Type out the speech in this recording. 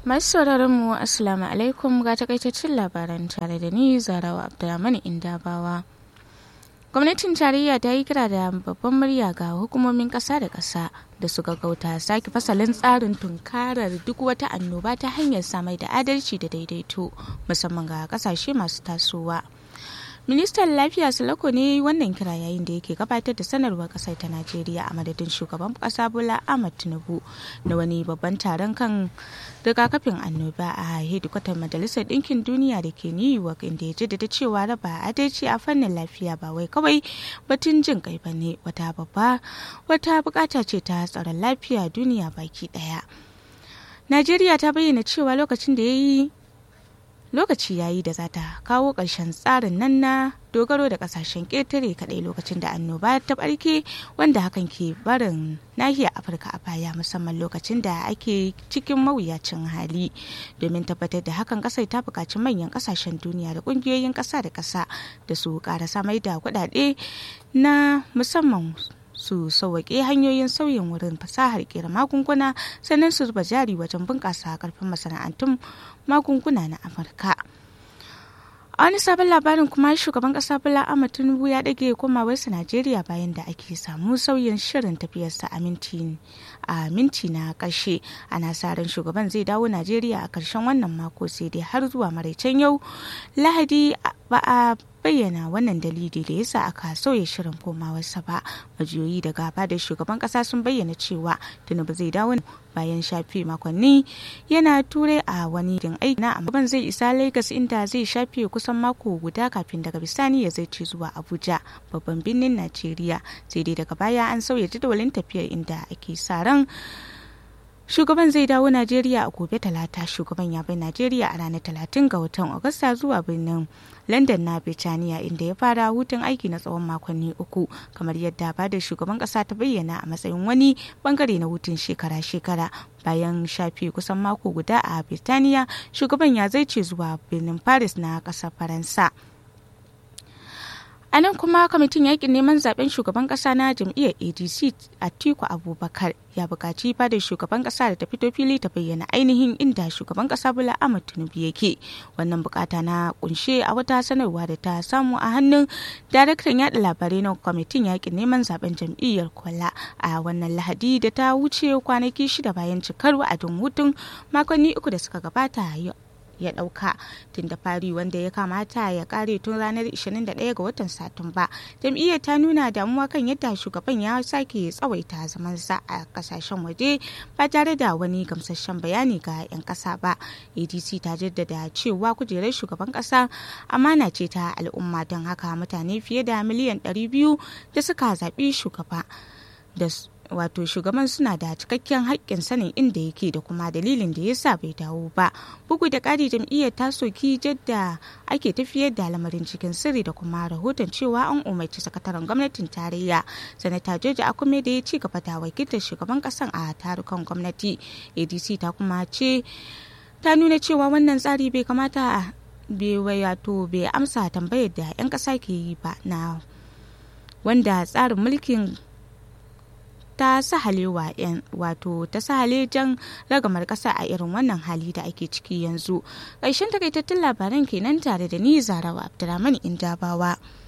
Masu sauraron mu Assalamu alaikum ga takaitaccen labaran tare da ni Zarawa Abdulrahman Indabawa. Gwamnatin tarayya ta yi kira da babban murya ga hukumomin ƙasa da ƙasa da su gaggauta sake fasalin tsarin tunkarar duk wata annoba ta hanyar samar da adalci da daidaito musamman ga ƙasashe masu tasowa. ministan lafiya sulako ne wannan kira yayin da yake gabatar da sanarwar kasar ta najeriya a madadin shugaban kasa bola ahmad tinubu na wani babban taron kan rigakafin annoba a hedikwatar majalisar ɗinkin duniya da ke new york inda ya jaddada cewa raba adalci a fannin lafiya ba wai kawai batun jin kai ba ne wata babba wata bukata ce ta tsaron lafiya duniya baki daya najeriya ta bayyana cewa lokacin da ya yi lokaci yayi da za ta kawo ƙarshen tsarin nan na dogaro da ƙasashen ƙetare kaɗai lokacin da annoba ta ɓarke wanda hakan ke barin nahiyar afirka a baya musamman lokacin da ake cikin mawuyacin hali domin tabbatar da hakan ƙasar ta buƙaci manyan ƙasashen duniya da ƙungiyoyin ƙasa da ƙasa da su ƙara samar da kuɗaɗe na musamman su sauwaƙe hanyoyin sauyin wurin fasahar kera magunguna sannan su zuba jari wajen bunƙasa karfin masana'antun magunguna na amurka a wani sabon labarin kuma shugaban kasa bala ahmad tinubu ya dage komawarsa najeriya bayan da ake samu sauyin shirin tafiyarsa a minti a minti na karshe ana sa ran shugaban zai dawo najeriya a karshen wannan mako sai dai har zuwa maraicen yau lahadi ba a bayyana wannan dalili da yasa aka sauya shirin komawarsa ba majiyoyi da gaba da shugaban kasa sun bayyana cewa tinubu zai dawo bayan shafe makonni yana turai a wani din aiki na amma zai isa lagos inda zai shafe kusan mako guda kafin daga bisani ya zai ce zuwa abuja babban birnin najeriya sai dai daga baya an sauya jadawalin tafiyar inda ake sa ran shugaban zai dawo najeriya a gobe talata shugaban ya bai najeriya a ranar talatin ga watan agusta zuwa birnin london na birtaniya inda ya fara hutun aiki na tsawon makonni uku kamar yadda ba da shugaban kasa ta bayyana a matsayin wani bangare na hutun shekara-shekara bayan shafe kusan mako guda a birtaniya shugaban ya zai ce zuwa birnin paris na kasar faransa a nan kuma kwamitin yakin neman zaben shugaban kasa na jam'iyyar adc atiku abubakar ya bukaci fadar shugaban kasa da ta fito fili ta bayyana ainihin inda shugaban kasa bula ahmad tinubu yake wannan bukata na kunshe a wata sanarwa da ta samu a hannun daraktan yada labarai na kwamitin yakin neman zaben jam'iyyar kwala a wannan lahadi da ta wuce kwanaki shida bayan cikar wa'adin hutun makonni uku da suka gabata ya dauka tun da fari wanda ya kamata ya kare tun ranar 21 ga watan satumba jam'iyyar ta nuna damuwa kan yadda shugaban ya sake tsawaita zamansa a kasashen waje ba tare da wani gamsasshen bayani ga 'yan kasa ba adc ta jaddada cewa kujerar shugaban kasa amana ce ta al'umma don haka mutane fiye da miliyan 200 da suka zaɓi shugaba da wato shugaban suna da cikakken haƙƙin sanin inda yake da kuma dalilin da ya sa bai dawo ba bugu da ƙari jam'iyyar ta soki jadda ake tafiyar da lamarin cikin sirri da kuma rahoton cewa an umarci sakataren gwamnatin tarayya sanata joji akume da ya ci gaba da wakiltar shugaban ƙasan a tarukan gwamnati adc ta kuma ce ta nuna cewa wannan tsari bai kamata bai wato bai amsa tambayar da 'yan ƙasa ke yi ba na wanda tsarin mulkin ta sahalewa yan wato ta sahale jan ragamar kasa a irin wannan hali da ake ciki yanzu ƙarshen takaitattun labaran kenan tare da ni zarawa abdulrahman indabawa